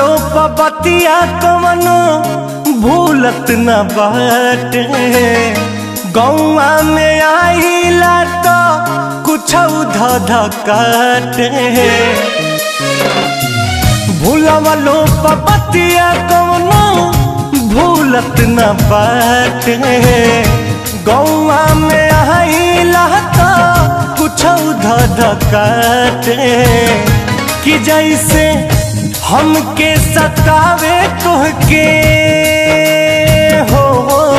पबतिया कवनो भूलत न बाटे गौआ में आइला तो कुछ धध काटे भूलवलो पबतिया कवनो भूलत न बाटे गौआ में आइला तो कुछ धध काटे कि जैसे हमके सतावे तुहके हो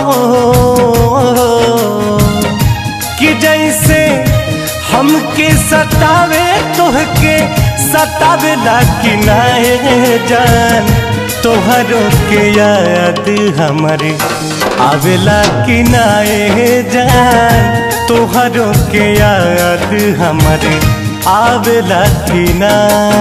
कि जैसे हमके सतावे तुहके सतावे कि नाए जान तोहरो के याद हमारे आवेला कि नाए जान तोहरो के याद हमारे आवेला कि ना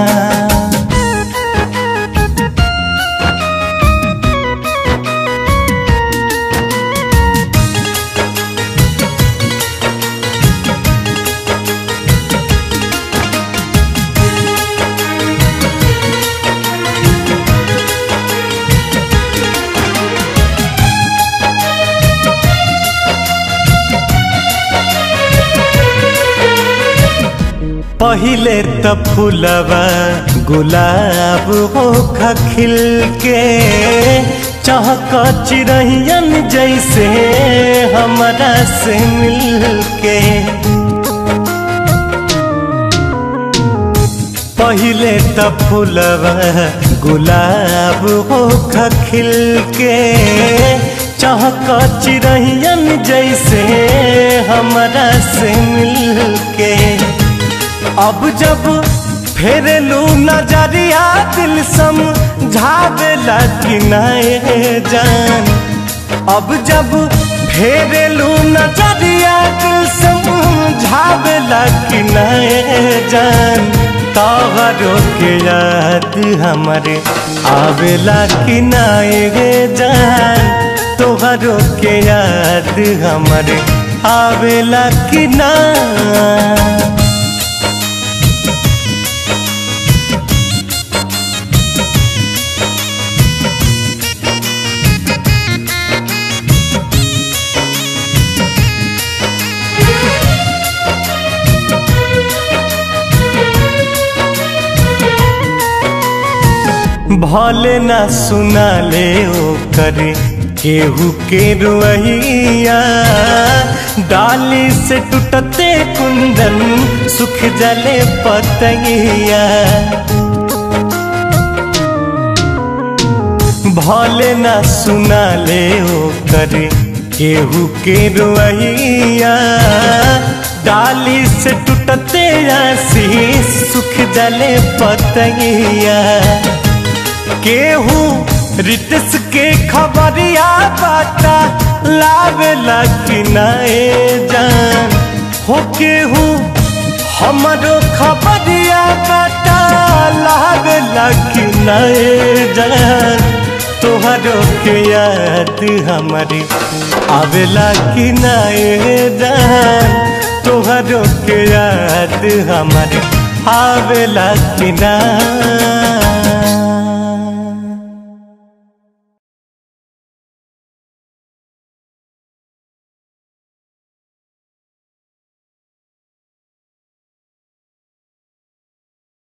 पहिले त फूलवा गुलाब हो खिल के चहक चिड़ैयन जैसे हमरा से मिल के पहिले त फूलवा गुलाब हो खिल के चहक चिड़ैयन जैसे हमरा से मिल के अब जब फेरलू नजरिया दिल सम झावेला कि नए जान अब जब फेरलू नजरिया दिल सम झावेला कि नए जान तोहरो के याद हमारे आवेला कि नए जान तोहरो के याद हमारे आवेला कि ना भले ना सुना ले ओ करे केहू के रुइया डाली से टूटते कुंदन सुख जले पतंगिया भले ना सुना ले ओ करे केहू के रुइया डाली से टूटते आशीष सुख जले पतंगिया केहू रितस के खबरिया बाटा लावेला कि नए जान हो केहू हमरो खबरिया बाटा लावेला कि नए जान तोहरो के याद हमारी आवेला कि नए जान तोहरो के याद हमारी आवेला कि ना